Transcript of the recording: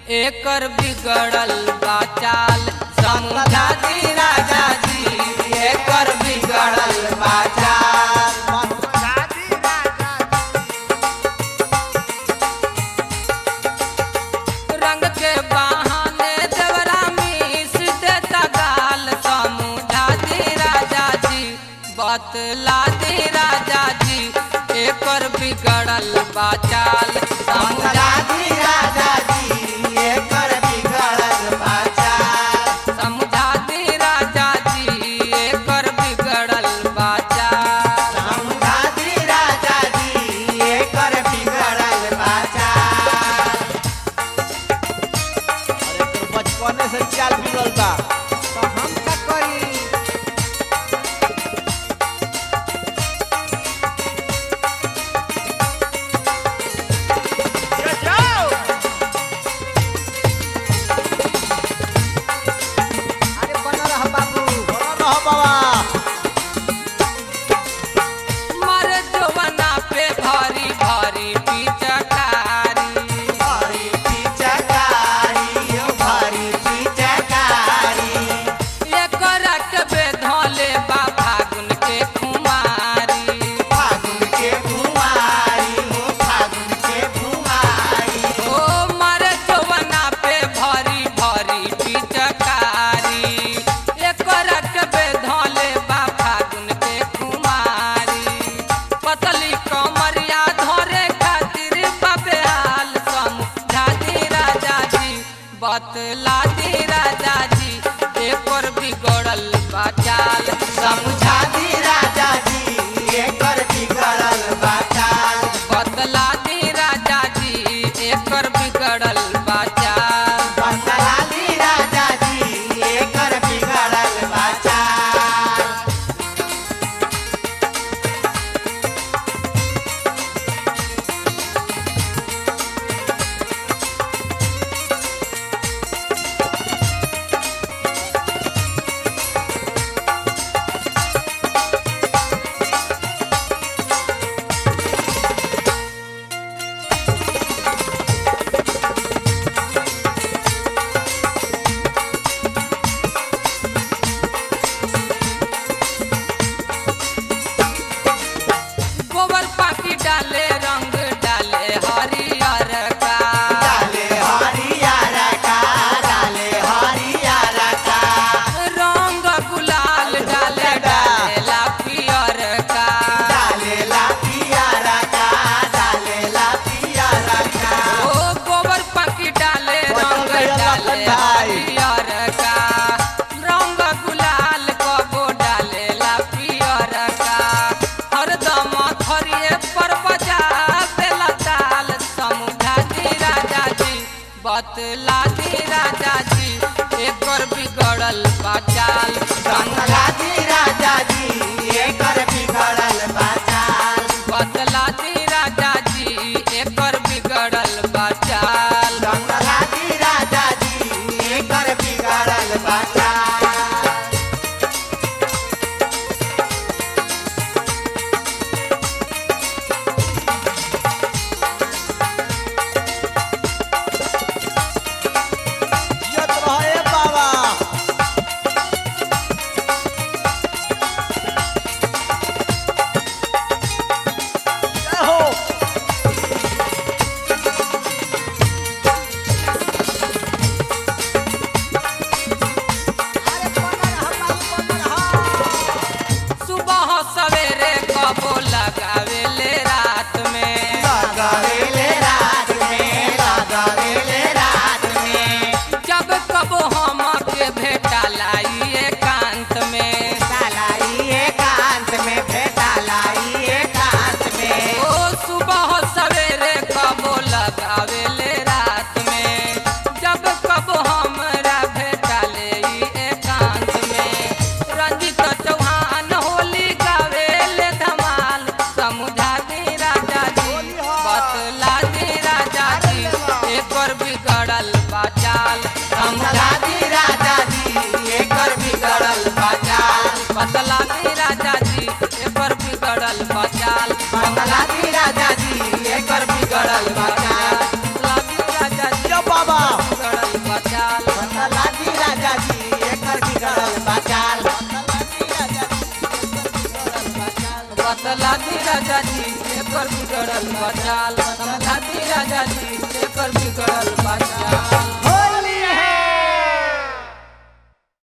एकर बिगड़ल बाचाल समझा दी राजा जी एकर बिगड़ल बाचाल रंग के बहाने देवरा मीस देता गाल समझा दी राजा जी बतला दी राजा जी एकर बिगड़ल बाचाल समझा दी राजा जी एकर बिगड़ल बाचाल समझा दी राजा जी एकर बिगड़ल बाचाल समझा दी राजा जी एकर बिगड़ल बाचाल अरे तोर बचपने से चाल बिगड़ल बा तो हम का करी अरे बन रह बाबू बोलो न हो बाबा मर जवना पे भारी भारी पिचकारी भारी पिचकारी भारी पिचकारी एकर के बेधले बा फागुन के कुमारी फागुन के कुमारी हो फागुन के कुमारी ओ मर जवना पे भारी भारी पिचकारी एकर के बेधले बा फागुन के कुमारी पतली कमरिया धरे खातिर बाबे हाल समझा दी राजा जी बतला दी राजा जी एकर बिगड़ल बाचाल समझा दी राजा जी एकर बिगड़ल बाचाल बतला दी राजा जी एकर बिगड़ल बाचाल बतला दी राजा जी एकर बिगड़ल बाचाल गोबर पाकी डाले रंग डाले हरियर का डाले हरियर का डाले हरियर का रंग गुलाल डाले डाले ला पियर का डाले ला पियर का डाले ला पियर का ओ गोबर पाकी डाले रंग डाले हरियर का रंग गुलाल कबो डाले ला पियर का हरदम थरिए पर बजा बेला ताल समझा दी राजा जी बतला दी राजा जी एकर बिगड़ल बाचाल समझा दी राजा जी एकर बिगड़ल बाचाल बतला दी राजा जी एकर बिगड़ल बाचाल समझा दी राजा जी एकर बिगड़ल बाचाल जियत रहे बाबा जय हो सुबह सवेरे कबो लगावेले रात में लगावेले रात में लगावेले रात में जब कबो हम के भेटा लाई एकांत में लाई एकांत में भेटा लाई एकांत में ओ सुबह सवेरे कबो लगावेले रात में जब कबो हमरा भेटा ले एकांत में रंजित चौहान होली गावेले धमाल समझा दे राजा जी बतला दे राजा जी एकर बिगड़ल बाचाल समझा दे राजा जी एकर बिगड़ल बाचाल बतला दे राजा जी एकर बिगड़ल बाचाल बतला दे राजा जी एकर बिगड़ल बाचाल बतला दे राजा जी जय बाबा एकर बिगड़ल बचाल समझाती राजा जी एकर बिगड़ल बचाल